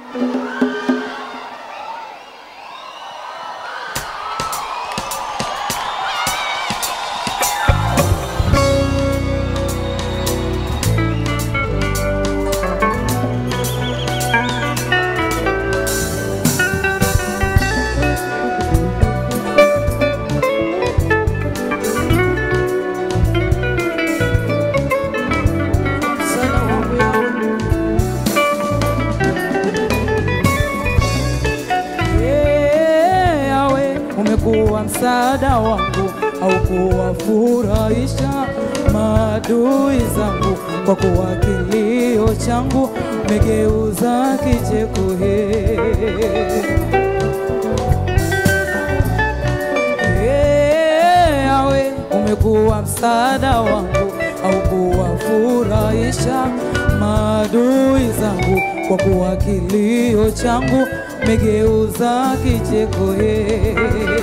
Sana wangu yangu. Ee, Yawe, umekuwa msaada wangu au kuwafurahisha maadui zangu, kwa kuwa kilio changu umegeuza kicheko. Ee. Ee, Yawe, umekuwa msaada wangu au kuwafurahisha maadui zangu, kwa kuwa kilio changu umegeuza kicheko. Ee.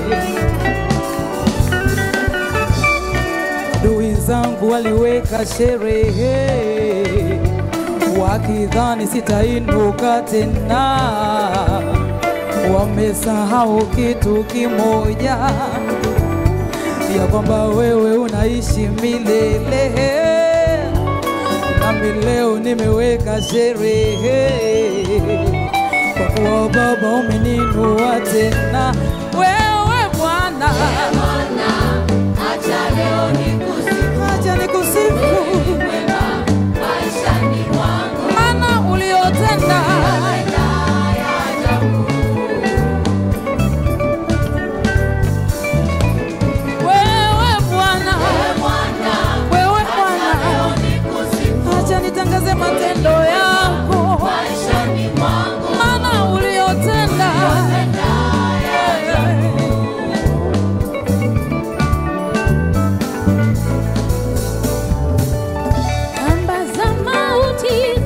Adui zangu waliweka sherehe wakidhani sitainuka tena, wamesahau kitu kimoja, ya kwamba wewe unaishi milele, nami leo nimeweka sherehe kwa kuwa Baba umeninua tena, wewe Bwana, Acha leo nikusifu acha nikusifu wema maishani mwangu. maana uliotenda wewe Bwana, Bwana, wewe acha Bwana, leo nikusifu acha nitangaze matendo yako, maishani mwangu. maana uliotenda Kamba za mauti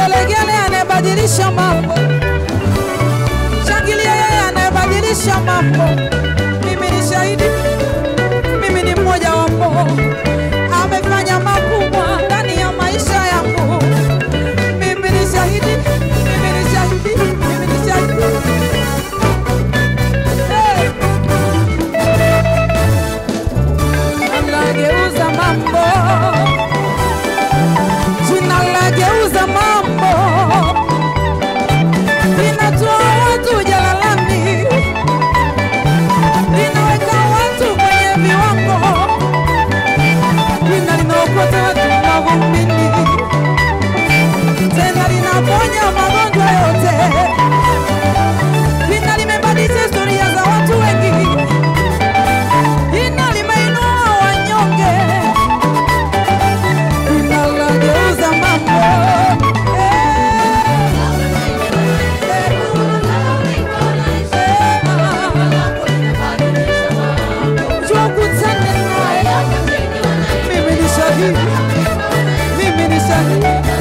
Vigelegele anayebadilisha mambo, shangilia yeye anayebadilisha mambo. Mimi ni shahidi, mimi ni mmoja wapo, amefanya makubwa ndani ya maisha yangu. Mimi ni shahidi, mimi ni shahidi, mimi ni shahidi. Hey! Anageuza mambo, jina lageuza mambo, linatoa watu jalalani, linaweka watu kwenye viwango, lina linaokota watu mavumbini, tena linaponya magonjwa yote, lina limebadilisha historia za watu wengi jina limeinua wanyonge, jina lageuza mambo. Njoo ukutane naye. Mimi ni shahidi, mimi ni shahidi.